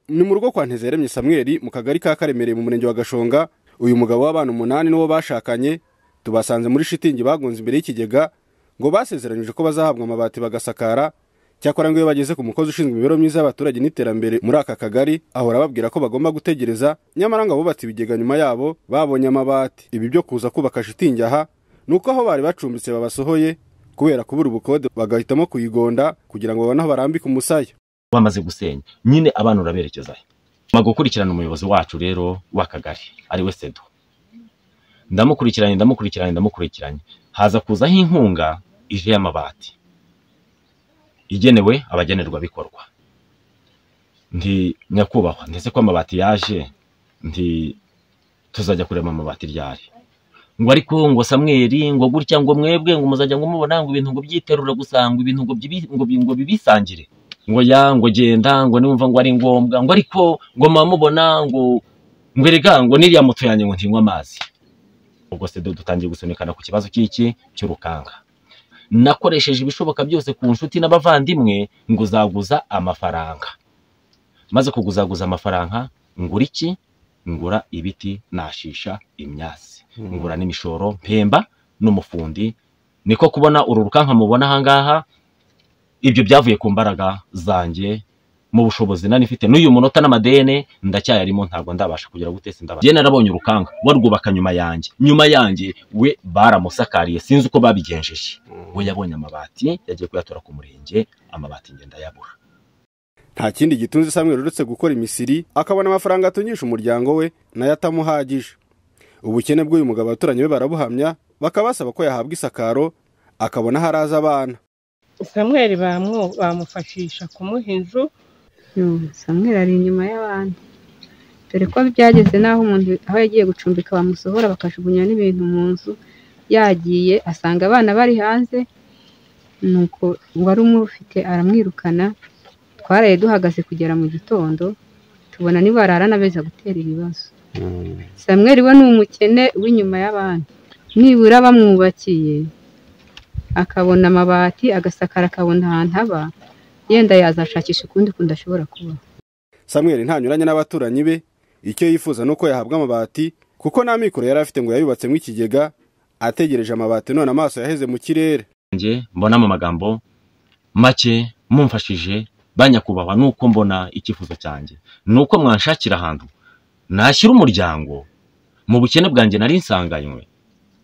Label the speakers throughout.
Speaker 1: ni mu rugo kwa ntezeremye samweli mu kagari ka karemereye mu murenge wa gashonga uyu mugabo w'abana umunani n'uwo bashakanye tubasanze muri shitingi bagunze imbere y'ikigega ngo basezeranyije ko bazahabwa amabati bagasakara cyakora ngo iyo bageze ku mukozi ushinzwe imibereho myiza y'abaturage n'iterambere muri aka kagari ahora ababwira ko bagomba gutegereza nyamara ngo abubatse ibigega nyuma yabo babonye amabati ibi byo kuza kubaka shitingi aha ni uko aho bari bacumbitse babasohoye kubera kubura ubukode bagahitamo kuyigonda kugira ngo babone aho barambika umusaya
Speaker 2: bamaze gusenya nyine abana uraberekezayo ma gukurikirana umuyobozi wacu rero w'akagari ari we sedo ndamukurikiranye ndamukurikiranye ndamukurikiranye haza kuzaho inkunga ije y'amabati igenewe abagenerwabikorwa nti nyakubahwa ndetse ko amabati yaje nti tuzajya kureba amabati ryari ngo ariko ngo samweri ngo gutya ngo mwebwe ngo muzajya ngo mubona ngo ibintu ngo byiterura gusa ngo ibintu ngo byibi- ngo bi- ngo bibisangire ngo ya ngo genda ngo nimva ngo ari ngombwa ngo ariko ngo muba mubona ngo ngo erega ngo niriya moto yanjye ngo ntinywe amazi ubwo se do dutangiye gusunikana ku kibazo cy'iki cy'urukanga nakoresheje ibishoboka byose ku nshuti n'abavandimwe ngo uzaguza amafaranga maze kuguzaguza amafaranga ngura iki ngura ibiti nashisha imyasi ngura n'imishoro mpemba n'umufundi niko kubona uru rukanka mubona ahangaha ibyo byavuye ku mbaraga zanjye mu bushobozi nari mfite n'uyu munota n'amadene ndacyayarimo ntabwo ndabasha kugera guteza indabara njye narabonye urukanga warwubaka nyuma yanjye nyuma yanjye we baramusakariye sinzi uko babigenjeje we yabonye amabati yagiye kuyatora ku murenge amabati ngenda yabura
Speaker 1: nta kindi gitunze samweli uretse gukora imisiri akabona amafaranga atungisha umuryango we nayo atamuhagije ubukene bw'uyu mugabo abaturanyi be barabuhamya bakaba basaba ko yahabwa isakaro akabona aho araza abana
Speaker 3: samweri bamu- bamufashisha kumuha inzu
Speaker 4: Mm, Samweli ari inyuma y'abantu dore ko byageze n'aho umuntu aho yagiye gucumbika bamusohora bakajugunya n'ibintu mu nzu yagiye asanga abana bari hanze nuko uwari umufite aramwirukana twaraye duhagaze kugera mu gitondo tubona nibarara n'abeza gutera ibibazo samweri we ni umukene w'inyuma y'abandi nibura bamwubakiye akabona amabati agasakara akabona ahantu aba yenda yazashakisha ukundi kuntu ashobora kuba
Speaker 1: samweli ntanyuranye n'abaturanyi be icyo yifuza ni uko yahabwa amabati kuko nta mikoro yari afite ngo yayubatsemo ikigega ategereje amabati none amaso yaheze mu kirere
Speaker 2: njye mbona mu magambo make mumfashije ba nyakubahwa ni uko mbona icyifuzo cyanjye ni uko mwanshakira ahantu nashyira umuryango mu bukene bwanjye nari nsanganywe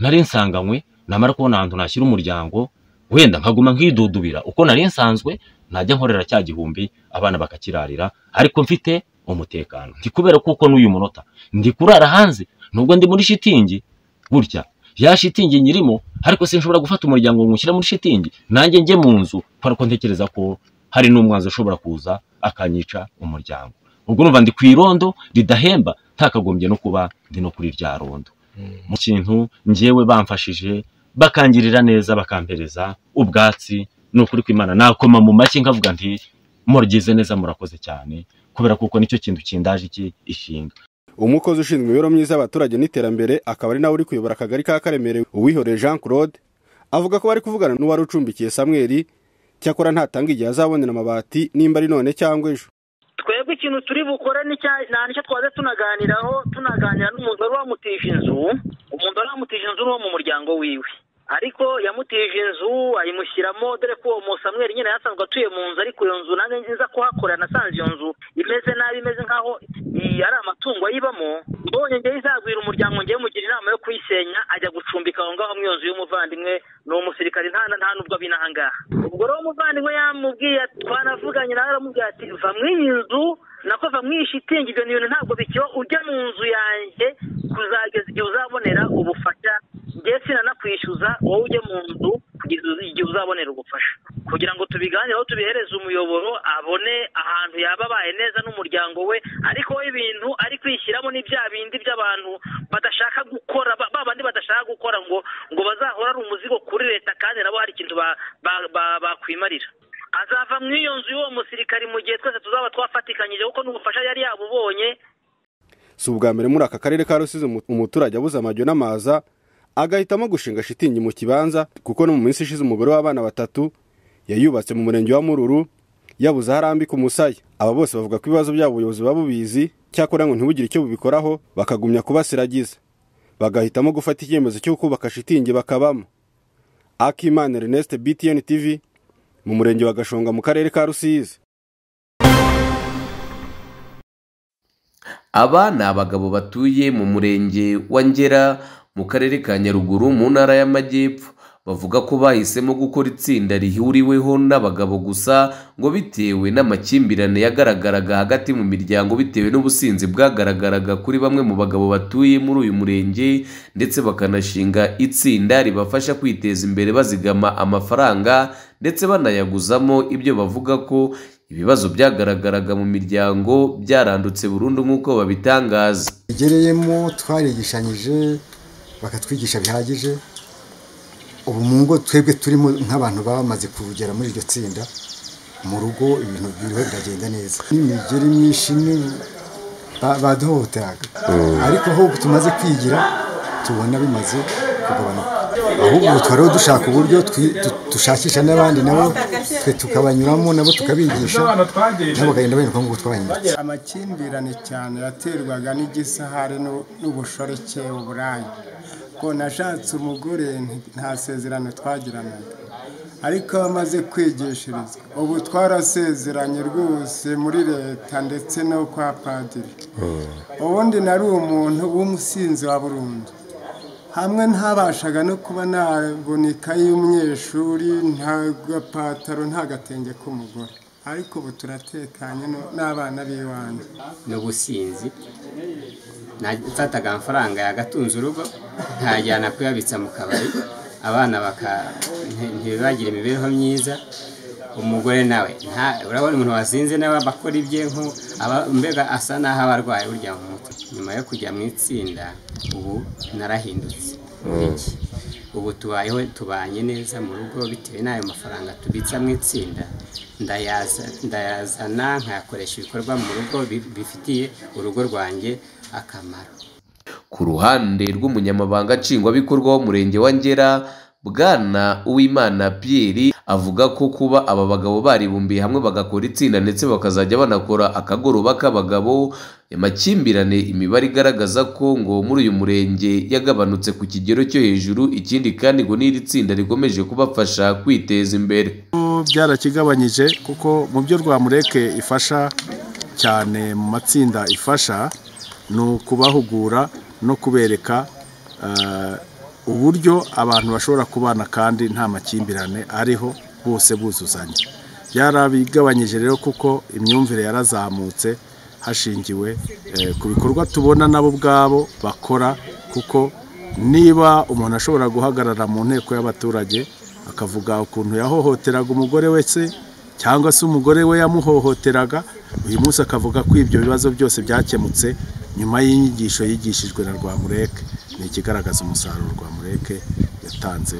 Speaker 2: nari nsanganywe namara kubona ahantu nashyira umuryango wenda nkaguma nkidudubira uko nari nsanzwe najya nkorera cya gihumbi abana bakakirarira ariko mfite umutekano ndi kubera kuko n'uyu munota ndi kurara hanze nubwo ndi muri shitingi gutya ya shitingi nyirimo ariko sinshobora gufata umuryango ngo nywushyire muri shitingi nanjye njye mu nzu kubera ko ntekereza ko hari n'umwanzi ushobora kuza akanyica umuryango ubwo numva ndi ku irondo ridahemba ntakagombye no kuba ndi no kuri rya rondo mu kintu njyewe bamfashije bakangirira neza bakampereza ubwatsi ni ukuri kw'imana nakoma mu mashyi nkavuga nti muragize neza murakoze cyane kubera kuko nicyo kintu kindaje iki ishinga
Speaker 1: umukozi ushinzwe imibereho myiza y'abaturage n'iterambere akaba ari nawe uri kuyobora akagari ka karemerewe uwihoreye jean claude avuga ko bari kuvugana n'uwari ucumbikiye samweli cyakora ntatanga igihe azabonera amabati nimba ari none cyangwa ejo
Speaker 5: twebwe ikintu turi bukore n'icya- nta nicyo twaze tunaganiraho tunaganira n'umuntu wari wamutije inzu umuntu wari wamutije inzu n'uwo mu muryango wiwe ariko yamutije inzu ayimushyiramo dore ko uwo musamweri nyine yasanzwe atuye mu nzu ariko iyo nzu nange nziza kuhakorera nasanze iyo nzu imeze nabi imeze nk'aho i- ari amatungo ayibamo mbonye ngewe izagwira umuryango ngewe mugira inama yo kuyisenya ajya gucumbika aho ngaho mu iyo nzu y'umuvandimwe ni umusirikare nta nta nubwo abina aha ngaha ubwo rero umuvandimwe yamubwiye ati- twanavuganye nawe aramubwira ati va mu iyi nzu nako va mu iyi shitingi ibyo ni ibintu ntabwo bikiba ujya mu nzu yanjye kuzageza igihe uzabonera ubufasha njye sinanakwishyuza wowe ujye mu nzu kugeza uzi- igihe uzabonera ubufasha kugira ngo tubiganireho tubihereze umuyoboro abone ahantu yaba abaye neza n'umuryango we ariko we ibintu ari kwishyiramo ni bya bindi by'abantu badashaka gukora ba ba bandi badashaka gukora ngo ngo bazahora ari umuzigo kuri leta kandi nabo hari ikintu ba- ba- ba- bakwimarira azava mu iyo nzu y'uwo musirikari mu gihe twese tuzaba twafatikanyije kuko n'ubufasha yari yabubonye
Speaker 1: si ubwa mbere muri aka karere ka rusizi umu- umuturage abuze amajyo n'amaza agahitamo gushinga shitingi mu kibanza kuko no mu minsi ishize umugore w'abana batatu yayubatse mu murenge wa mururu yabuze aho arambika umusaya aba bose bavuga ko ibibazo byabo ubuyobozi buba bubizi cyakora ngo ntibugire icyo bubikoraho bakagumya kubasiragiza bagahitamo gufata icyemezo cyo kubaka shitingi bakabamo akimana ernest btn tv mu murenge wa gashonga mu karere ka rusizi
Speaker 6: aba ni abagabo batuye mu murenge wa ngera mu karere ka nyaruguru mu ntara y'amajyepfo bavuga ko bahisemo gukora itsinda rihuriweho n'abagabo gusa ngo bitewe n'amakimbirane yagaragaraga hagati mu miryango bitewe n'ubusinzi bwagaragaraga kuri bamwe mu bagabo batuye muri uyu murenge ndetse bakanashinga itsinda ribafasha kwiteza imbere bazigama amafaranga ndetse banayaguzamo ibyo bavuga ko ibibazo byagaragaraga mu miryango byarandutse burundu nk'uko babitangaza
Speaker 7: tugereyemo twarigishanyije bakatwigisha bihagije ubu mu ngo twebwe turimo nk'abantu bamaze kugera muri iryo tsinda mu rugo ibintu biriho biragenda neza n'imigeri myinshi ni ba- baduhohoteraga ariko aho tumaze kwigira tubona bimaze kugabanuka ahubwo ubu twariho dushaka uburyo twi- tu- dushakisha n'abandi nabo twe tukabanyuramo nabo tukabigisha nabo bakagenda bereka ngo twabanyuritse
Speaker 8: amakimbirane cyane yaterwaga n'igisahare n'u- n'ubushoreke uburaya ngo nashatse umugore nti- nta sezerano twagiranaga ariko iyo amaze kwigishirizwa ubu twarasezeranye rwose muri leta ndetse no kwa padiri ubundi nari umuntu w'umusinzi wa burundu hamwe ntabashaga no kuba nabona ikayi y'umunyeshuri nta gapataro nta gatenge k'umugore ariko ubu turatekanye no- n'abana b'iwanjye
Speaker 9: n'ubusinzi Na- mfataga amafaranga yagatunze urugo nkayajyana kuyabitsa mu kabari abana baka- nti- ntibagire imibereho myiza umugore nawe nta- urabona umuntu wasinze nawe aba akora ibye nko aba- mbega asa n'aho aba arwaye burya mu mutwe nyuma yo kujya mu itsinda ubu narahindutse Muri iki. ubu tubayeho tubanye neza mu rugo bitewe n'ayo mafaranga tubitsa mu itsinda ndayaza- ndayazana nkayakoresha ibikorwa mu rugo bi- bifitiye urugo rwanjye akamaro
Speaker 6: ku ruhande rw'umunyamabanga nshingwabikorwa w'umurenge wa ngera bwana uwimana piyeri avuga ko kuba aba bagabo baribumbiye hamwe bagakora itsinda ndetse bakazajya banakora akagoroba k'abagabo amakimbirane imibare igaragaza ko ngo muri uyu murenge yagabanutse ku kigero cyo hejuru ikindi kandi ngo n'iri tsinda rikomeje kubafasha kwiteza imbere
Speaker 8: byarakigabanyije kuko mu byo rwamureke ifasha cyane mu matsinda ifasha ni ukubahugura no kubereka eh, uburyo abantu bashobora kubana kandi nta makimbirane ariho bose buzuzanya byarabigabanyije rero kuko imyumvire yarazamutse hashingiwe eh, ku bikorwa tubona nabo ubwabo bakora kuko niba umuntu ashobora guhagarara mu nteko y'abaturage akavuga ukuntu yahohoteraga umugore we se cyangwa se umugore we yamuhohoteraga uyu munsi akavuga ko ibyo bibazo byose byakemutse nyuma y'inyigisho yigishijwe na rwamureke ni ikigaragaza umusaruro rwamureke yatanze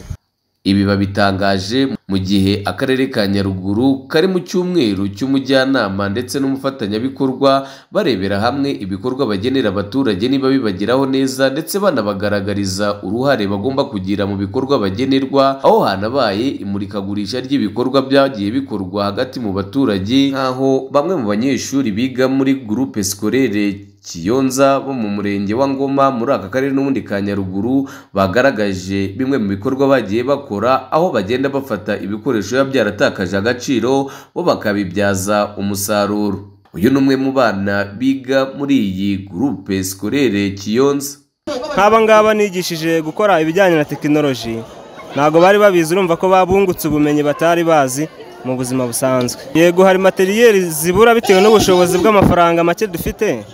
Speaker 6: Ibi babitangaje mu gihe akarere ka Nyaruguru kari mu cyumweru cy'umujyanama ndetse n'umufatanyabikorwa barebera hamwe ibikorwa bagenera abaturage niba bibageraho neza ndetse banabagaragariza uruhare bagomba kugira mu bikorwa bagenerwa aho hanabaye imurikagurisha ry'ibikorwa byagiye bikorwa hagati mu baturage nk'aho bamwe mu banyeshuri biga muri groupe scolaire Kiyonza bo mu murenge wa Ngoma muri aka karere n'ubundi ka Nyaruguru bagaragaje bimwe mu bikorwa bagiye bakora aho bagenda bafata ibikoresho biba byaratakaje agaciro bo bakabibyaza umusaruro uyu ni umwe mu bana biga muri iyi gurupe sikorere Kiyonza
Speaker 10: nk'aba ngaba nigishije gukora ibijyanye na tekinoloji ntabwo bari babizi urumva ko babungutse ubumenyi batari bazi mu buzima busanzwe yego hari materiyeri zibura bitewe n'ubushobozi bw'amafaranga make dufite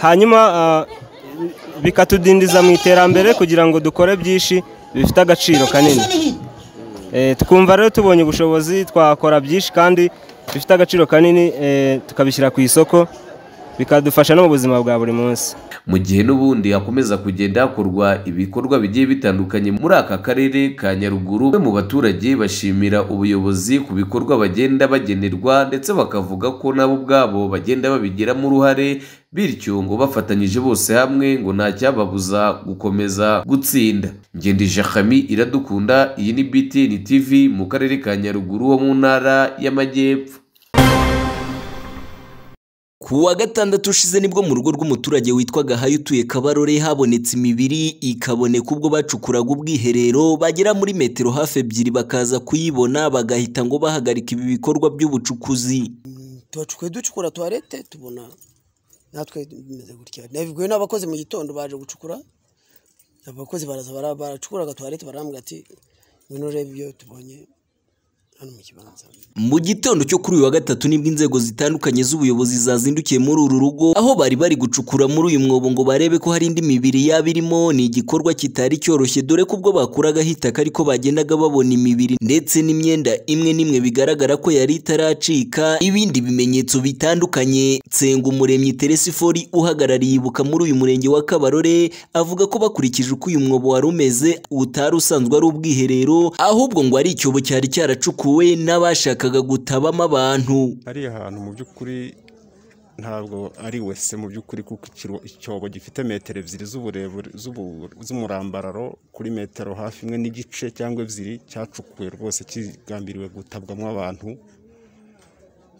Speaker 10: hanyuma ah, bikatudindiza mu iterambere kugira ngo dukore byinshi bifite agaciro kanini Eh, tukumva rero tubonye ubushobozi twakora byinshi kandi bifite agaciro kanini eh, tukabishyira ku isoko bikadufasha no mu buzima bwa buri munsi
Speaker 6: mu gihe n'ubundi hakomeza kugenda hakorwa ibikorwa bigiye bitandukanye muri aka karere ka Nyaruguru bamwe mu baturage bashimira ubuyobozi ku bikorwa bagenda bagenerwa ndetse bakavuga ko nabo ubwabo bagenda babigiramo uruhare bityo ngo bafatanyije bose hamwe ngo nta cyababuza gukomeza gutsinda ngendije Khami iradukunda iyi ni BTN TV mu karere ka Nyaruguru ho mu ntara y'amajyepfo
Speaker 11: ku wa gatandatu ushize nibwo mu rugo rw'umuturage witwaga hayo utuye kabarore habonetse imibiri ikaboneka ubwo bacukuraga ubwiherero bagera muri metero hafi ebyiri bakaza kuyibona bagahita ngo bahagarika ibi bikorwa by'ubucukuzi
Speaker 12: tubacukuye ducukura tuwarete tubona natwe bimeze gutya nabibwiwe n'abakozi mu gitondo baje gucukura abakozi baraza baracukuraga tuwarete barambwira ati ngwino urebe ibyo tubonye
Speaker 11: mu gitondo cyo kuri uyu wa gatatu nibwo inzego zitandukanye z'ubuyobozi zazindukiye muri uru rugo aho bari bari gucukura muri uyu mwobo ngo barebe ko hari indi mibiri yaba irimo ni igikorwa kitari cyoroshye dore ko ubwo bakuragaho itaka ariko bagendaga babona imibiri ndetse n'imyenda imwe n'imwe bigaragara ko yari itaracika ibindi bimenyetso bitandukanye nsenga umuremyi teresifori uhagarariye ibuka muri uyu murenge wa kabarore avuga ko bakurikije uko uyu mwobo wari umeze utari usanzwe ari ubwiherero ahubwo ngo ari icyobo cyari cyaracukuwe bakuwe n'abashakaga gutabamo abantu
Speaker 13: ari ahantu mu by'ukuri ntabwo ari wese mu by'ukuri kuko icyobo gifite metero ebyiri z'uburebure z'umurambararo kuri metero hafi imwe n'igice cyangwa ebyiri cyacukuwe rwose kigambiriwe gutabwamo abantu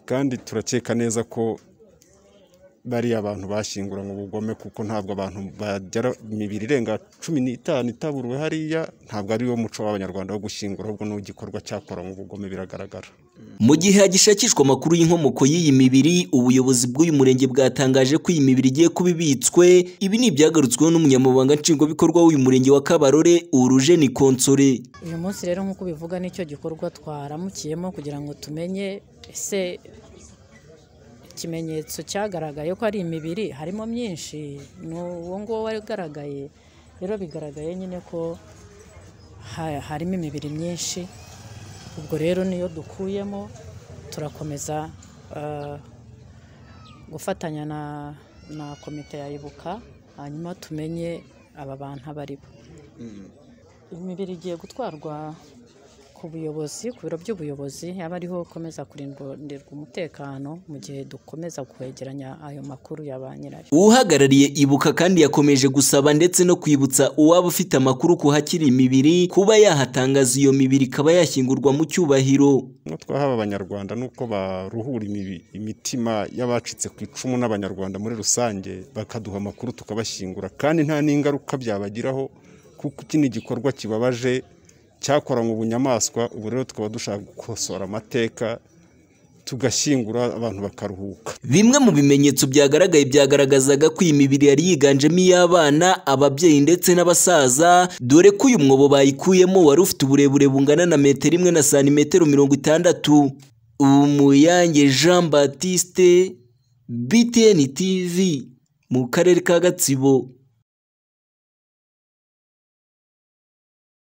Speaker 13: kandi turakeka neza ko bariya abantu bashyinguranywe ubugome kuko ntabwo abantu bagera imibiri irenga cumi n'itanu itaburiwe hariya ntabwo ari wo muco w'abanyarwanda wo gushyingura ahubwo ni igikorwa cyakoranywe ubugome biragaragara
Speaker 11: mu gihe hagishakishwa amakuru y'inkomoko y'iyi mibiri ubuyobozi bw'uyu murenge bwatangaje ko iyi mibiri igiye kuba ibitswe ibi ni ibyagarutsweho n'umunyamabanga nshingwabikorwa w'uyu murenge wa kabarore uruje ni konsore
Speaker 14: uyu munsi rero nk'uko ubivuga nicyo gikorwa twaramukiyemo kugira ngo tumenye ese ikimenyetso cyagaragaye ko ari imibiri harimo myinshi ni uwo nguwo wagaragaye rero bigaragaye nyine ko harimo imibiri myinshi ubwo rero niyo dukuyemo turakomeza gufatanya na komite ya ibuka hanyuma tumenye aba bantu abo ari bo imibiri igiye gutwarwa ku buyobozi ku biro by'ubuyobozi yaba ariho ukomeza kurindirwa umutekano mu gihe dukomeza kwegeranya ayo makuru ya ba nyirayo
Speaker 11: uhagarariye ibuka kandi yakomeje gusaba ndetse no kwibutsa uwaba ufite amakuru ku hakiri imibiri kuba yahatangaza iyo mibiri ikaba yashyingurwa mu cyubahiro
Speaker 13: no twahaba abanyarwanda nuko baruhura imitima y'abacitse ku icumu n'abanyarwanda muri rusange bakaduha amakuru tukabashyingura kandi nta n'ingaruka byabagiraho kuko iki ni igikorwa kibabaje cyakoranywe ubunyamaswa ubu rero tukaba dushaka gukosora amateka tugashyingura abantu bakaruhuka
Speaker 11: bimwe mu bimenyetso byagaragaye byagaragazaga ko iyi mibiri yari yiganjemo iy'abana ababyeyi ndetse n'abasaza dore ko uyu mwobo bayikuyemo wari ufite uburebure bungana na metero imwe na santimetero mirongo itandatu umuyange jean batiste btn tv mu karere ka gatsibo